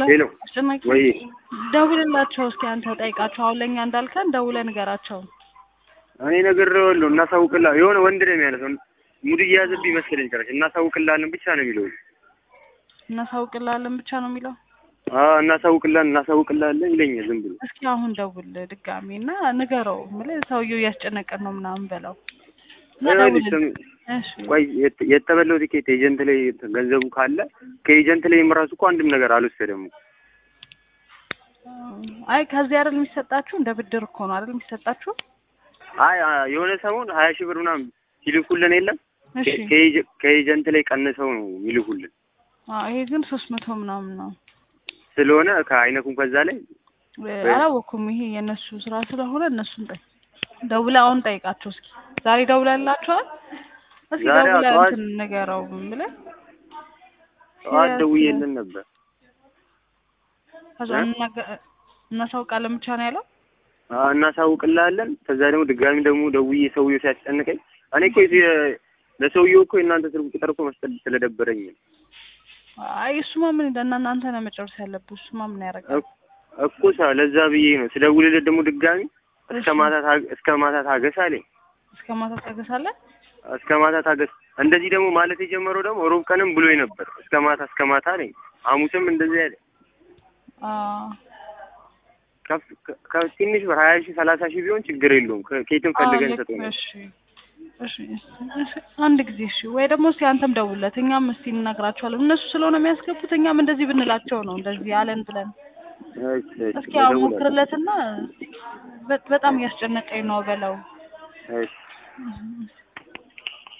ሄሎ አስጨናቂ ወይ ደውልላቸው እስኪ አንተ ጠይቃቸው። አሁን ለእኛ እንዳልከን ደውለህ ንገራቸው። እኔ ነግሬዋለሁ። እናሳውቅላ የሆነ ወንድ ነው የሚያነሳው ሙድ እየያዘብኝ መሰለኝ ጭራሽ እናሳውቅላለን ብቻ ነው የሚለው። እናሳውቅላለን ብቻ ነው የሚለው። አዎ እናሳውቅላለን እናሳውቅላለን ይለኛል ዝም ብሎ። እስኪ አሁን ደውል ድጋሚ እና ንገረው። የምልህ ሰውየው እያስጨነቀን ነው ምናምን በለው እና ይኸውልሽ ደውልልኝ። ስም- እሺ ቆይ የት- የተበላው ቲኬት ኤጀንት ላይ ገንዘቡ ካለ ከኤጀንት ላይም ራሱ እኮ አንድም ነገር አልወሰደም። አይ ከዚህ አይደል የሚሰጣችሁ? እንደ ብድር እኮ ነው አይደል የሚሰጣችሁ? አይ አ- የሆነ ሰሞን ሀያ ሺህ ብር ምናምን ሲልኩልን የለም እሺ ከ- ከኤጀ- ከኤጀንት ላይ ቀንሰው ነው የሚልኩልን አዎ፣ ይሄ ግን ሶስት መቶ ምናምን ነው። ስለሆነ ከአይነኩም ከዛ ላይ አላወኩም። ይሄ የእነሱ ስራ ስለሆነ እነሱን ጠይ ደውለህ አሁን ጠይቃቸው እስኪ። ዛሬ ደውለህላቸዋል? እስኪ ዛሬ ደውለህ ጠዋት- እንትን ንገረው ብለህ ጠዋት ደውዬልን ነበር። ከዛ እ? እናገ- እናሳውቃለን ብቻ ነው ያለው። አዎ እናሳውቅልሃለን። ከዛ ደግሞ ድጋሚ ደግሞ ደውዬ ሰውዬው ሲያስጨንቀኝ እኔ እኮ የዚህ- ለሰውዬው እኮ የእናንተ ስልክ ቁጥር እኮ መስጠት ስለደበረኝ ነው አይ እሱማ ምን እና እናንተ ነው መጨረስ ያለብህ። እሱማ ምን ያደርጋል? እኮ- እኮ ሳ ለዛ ብዬ ነው ስደውልለት ደግሞ ድጋሚ እስከ እሺ። ማታ ታገ- እስከ ማታ ታገስ አለኝ። እስከ ማታ ታገሳለህ? እስከ ማታ ታገስ። እንደዚህ ደግሞ ማለት የጀመረው ደግሞ ሮብ ቀንም ብሎኝ ነበር። እስከ ማታ እስከ ማታ አለኝ። ሐሙስም እንደዚህ ያለ አዎ ከፍ ከ- ከ- ትንሽ ብር ሀያ ሺህ ሰላሳ ሺህ ቢሆን ችግር የለውም። ከ- ከየትም ፈልገን ልክ ሰጠው ነው። እሺ እሺ እሺ፣ አንድ ጊዜ እሺ። ወይ ደግሞ እስኪ አንተም ደውልለት፣ እኛም እስኪ እንነግራቸዋለን። እነሱ ስለሆነ የሚያስገቡት እኛም እንደዚህ ብንላቸው ነው እንደዚህ አለን ብለን እሺ፣ እሺ፣ እስኪ አሁን እደውላለሁ። ሞክርለትና በ- በጣም እያስጨነቀኝ ነው በለው። እሺ